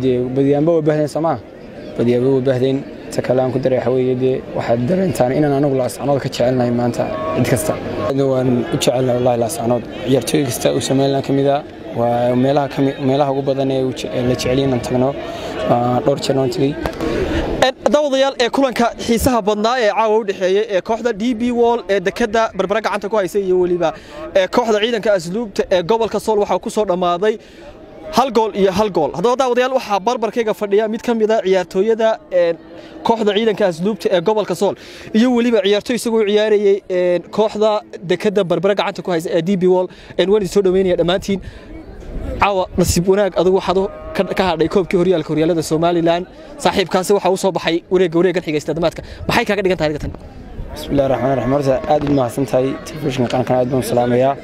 dee badiyaanba waa bahdeen soomaa badiyaanba waa bahdeen ta kale aan ku daray waxa weeye dee waxaad dareentaan inaan anagu laascanood ka jecelnahay maanta cid kasta waan u jecelnahay wallahi laascanood ciyaartooy kasta uu somaliland ka mid ah waa meelaha kami meelaha ugu badan ee la jeceliy inaan tagno dhowr jeer aan tegey daawadayaal ee kulanka xiisaha badnaa ee caawa u dhexeeyey ee kooxda d b wall ee dekada barbara gacanta ku haysa iyo weliba ee kooxda ciidanka asluubta ee gobolka sool waxaa ku soo dhammaaday hal gool iyo hal gool haddaba daawadayaal waxaa barbarkayga fadhiya mid ka mid a ciyaartooyada kooxda ciidanka asluubta ee gobolka sool iyo weliba ciyaartooy isagoo ciyaarayey kooxda dekada barbara gacanta ku haysa ee d b wall waan idin soo dhaweynaya dhammaantiin caawa nasiib wanaag adigu waxaad ka hadhay koobkii horyaalka horyaalada somalilan saaxiibkaasi waxaa u soo baxay wareegga wareeggan xigaysta damaadka maxay kaaga dhigan tahay digatan bismillahi raxmaan raxiim horta aad u mahadsan tahay telefishinka qarankan aad baan salaamayaa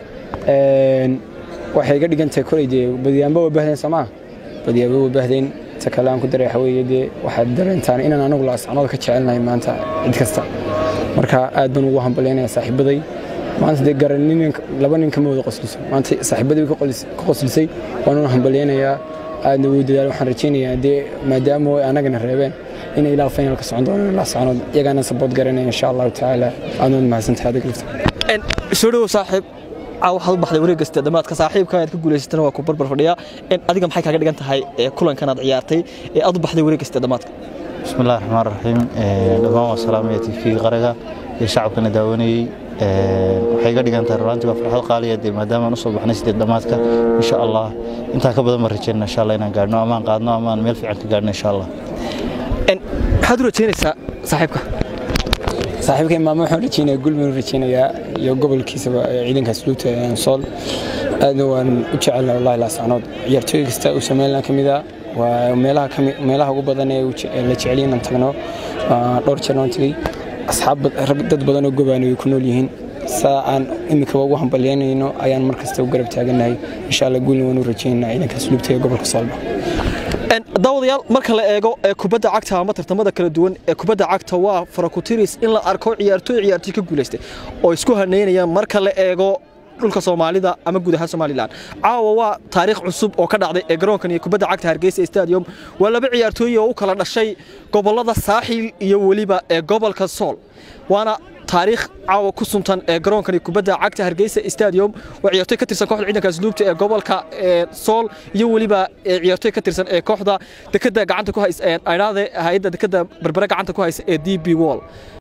waxay iga dhigan tahay kolay dee badiyaanba waa bahdeen soomaa badiyaanba waa bahdeen ta kale aan ku daray waxa weeye dee waxaad dareentaan inaan anagu laascanood ka jecelnahay maanta cid kasta marka aad baan ugu hambalyaynaya saaxiibaday maanta dee garan laba nin kama wada qosliso maanta saaxiibadii ka qoslisay waanuna hambalyaynayaa aadna wuu dadaal waxaan rajaynayaa dee maadaama ay anagana reebeen inay ilaa finalka socon doonaan ilaa soconood iyagaana sabood garanaya insha allahu tacaala aadnood mahadsantahay adiga lifta soo dhowow saaxiib caaw waxaad u baxday wareeg kasta dhammaadka saaxiibka aad ka guulaysatana waa ku barbar fadhiya adiga maxay kaaga dhigan tahay kulankan aad ciyaartay ee aad u baxday wareeg kasta dhammaadka بسم الله الرحمن الرحيم dhammaan waa salaamaya tv qaraga iyo shacabkana daawanayey waxay iga dhigan tahay runtii waa farxad qaaliya dee maadaama aan usoo baxnay sideed dhammaadka insha allah intaa ka badan baan rajeynaa insha allah inaan gaadhno amaan qaadno amaan meel fiican ka gaadhno insha allah maxaad u rajeynaysaa saaxiibka saaxiibkay maamo waxaan rajeynayaa gul baan u rajeynayaa iyo gobolkiisaba ciidanka asluubta sool aadna waan u jecelnahay wallahi laascanood ciyaartooy kasta uu somaliland ka mid ah waa meelaha meelaha ugu badan ee la jeceliy inaan tagno dhowr jeer aan tegey asxaab dad badan oo gobaana way ku nool yihiin saa aan iminkaba ugu hambalyaynayno ayaan mar kasta u garab taagannahay insha allah guulna waan u rajaynaynaa ciidanka asluubta ee gobolka soolba daawadayaal marka la eego ee kubadda cagta ama tartamada kala duwan ee kubadda cagta waa farakutiris in la arko ciyaartooy ciyaartooy ka guulaystay oo isku haneynayaan marka la eego dhulka soomaalida ama guud ahaan somalilan caawa waa taariikh cusub oo ka dhacday ee garoonkan iyo kubadda cagta hargeysa stadium waa laba ciyaartooy oo u kala dhashay gobollada saaxil iyo weliba ee gobolka sool waana taariikh caawa ku suntan ee garoonkan iyo kubadda cagta hargeysa stadium waa ciyaartooy ka tirsan kooxda ciidanka asluubta ee gobolka sool iyo weliba ciyaartooy ka tirsan ee kooxda dekada gacanta ku haysa aynaade hay'adda dekada berbere gacanta ku haysa ee d b wall